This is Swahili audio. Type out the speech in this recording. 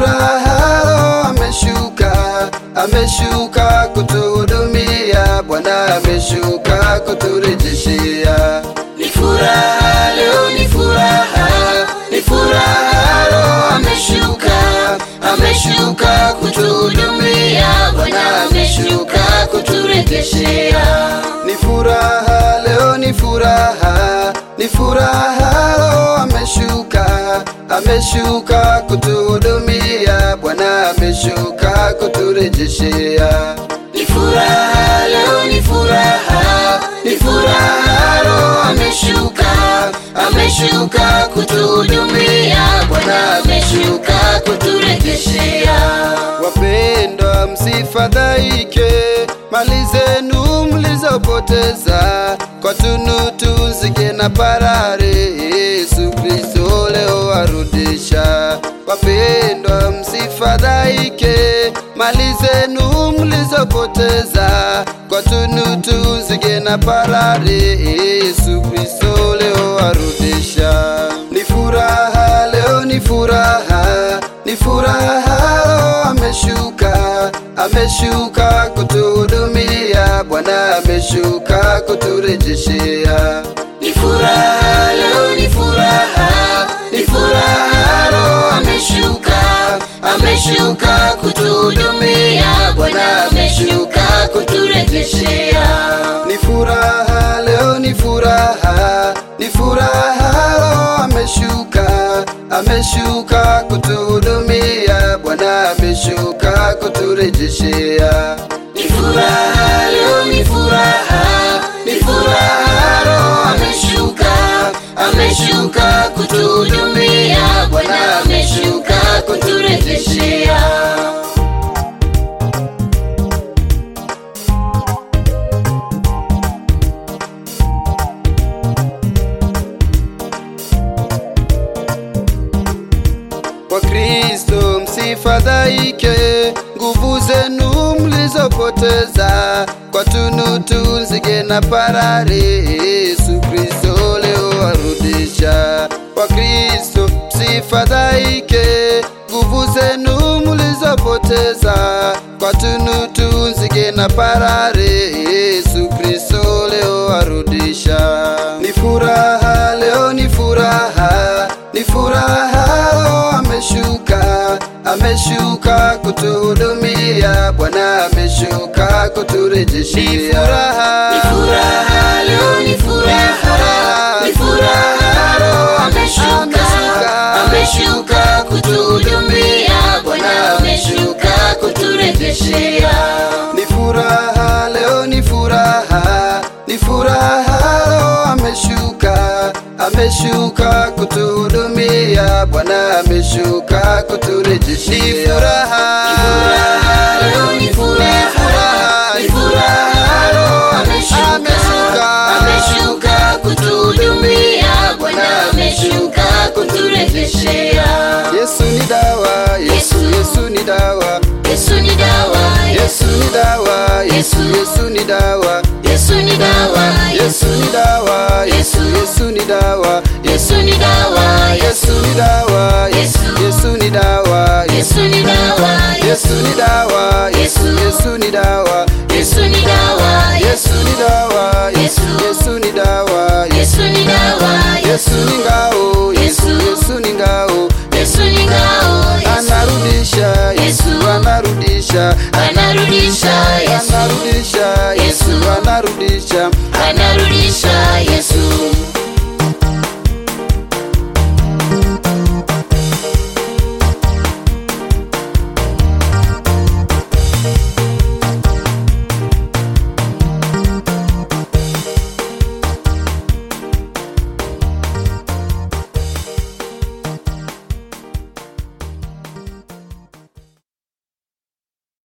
furaha Roho ameshuka, ameshuka kutuhudumia, Bwana ameshuka kuturejeshea. Ni furaha leo, ni furaha, ni furaha, Roho ameshuka, ameshuka kutuhudumia, Bwana ameshuka kuturegeshea. Ni furaha leo, ni furaha, ni furaha Roho ameshuka, ameshuka kutuhudumia, Bwana ameshuka kuturejeshea. Ni furaha leo, ni furaha, ni furaha, Roho ameshuka, ameshuka kutuhudumia, Bwana ameshuka kuturegeshea. Wapendwa, msifadhaike, mali zenu mlizopoteza kwa tunutu zige na parare, Yesu Kristo leo arudisha. Wapendwa, msifadhaike, mali zenu mlizopoteza kwa tunutu zige na parare, Yesu Kristo leo arudisha. Ni furaha leo, ni furaha, ni furaha Roho ameshuka, ameshuka kutuhudumia, Bwana ameshuka kuturejeshea. Ni furaha leo, ni furaha, ni furaha, Roho ameshuka, ameshuka kutuhudumia, Bwana ameshuka kuturegeshea. Ni furaha leo, ni furaha, ni furaha Roho ameshuka, ameshuka kutuhudumia, Bwana ameshuka kuturejeshea. Ni furaha leo, ni furaha, ni furaha, Roho ameshuka, ameshuka kutuhudumia, Bwana ameshuka kuturegeshea. Kwa Kristo msifadhaike, nguvu zenu mlizopoteza kwa tunutu nzige na parare, Yesu Kristo leo arudisha. Kwa Kristo msifadhaike, nguvu zenu mlizopoteza kwa tunutu nzige na parare, Yesu Kristo leo arudisha. Ni furaha leo, ni furaha, ni furaha Roho ameshuka, ameshuka kutuhudumia, Bwana ameshuka kuturejeshea. Ni furaha, Ni furaha leo, ni furaha, ni furaha, Roho ameshuka, ameshuka kutuhudumia, Bwana ameshuka kuturegeshea. Ni furaha leo, ni furaha, ni furaha Roho ameshuka, ameshuka kutuhudumia, Bwana ameshuka kuturejeshea. Ni furaha, Furaha leo, ni furaha, ni furaha, Roho ameshuka, ameshuka kutuhudumia, Bwana ameshuka kuturegeshea. Yesu ni dawa, Yesu, Yesu ni dawa, Yesu ni dawa, Yesu ni dawa, Yesu, Yesu ni dawa, Yesu ni dawa, Yesu ni dawa, Yesu, Yesu ni dawa, Yesu ni dawa, Yesu ni dawa, Yesu, Yesu ni dawa, Yesu ni dawa, Yesu ni dawa, Yesu, Yesu ni dawa, Yesu ni dawa, Yesu ni dawa, Yesu, Yesu ni dawa, Yesu ni dawa, Yesu ni ngao, Yesu, Yesu ni ngao, Yesu ni ngao, anarudisha, Yesu anarudisha, anarudisha, Yesu anarudisha, Yesu anarudisha, anarudisha,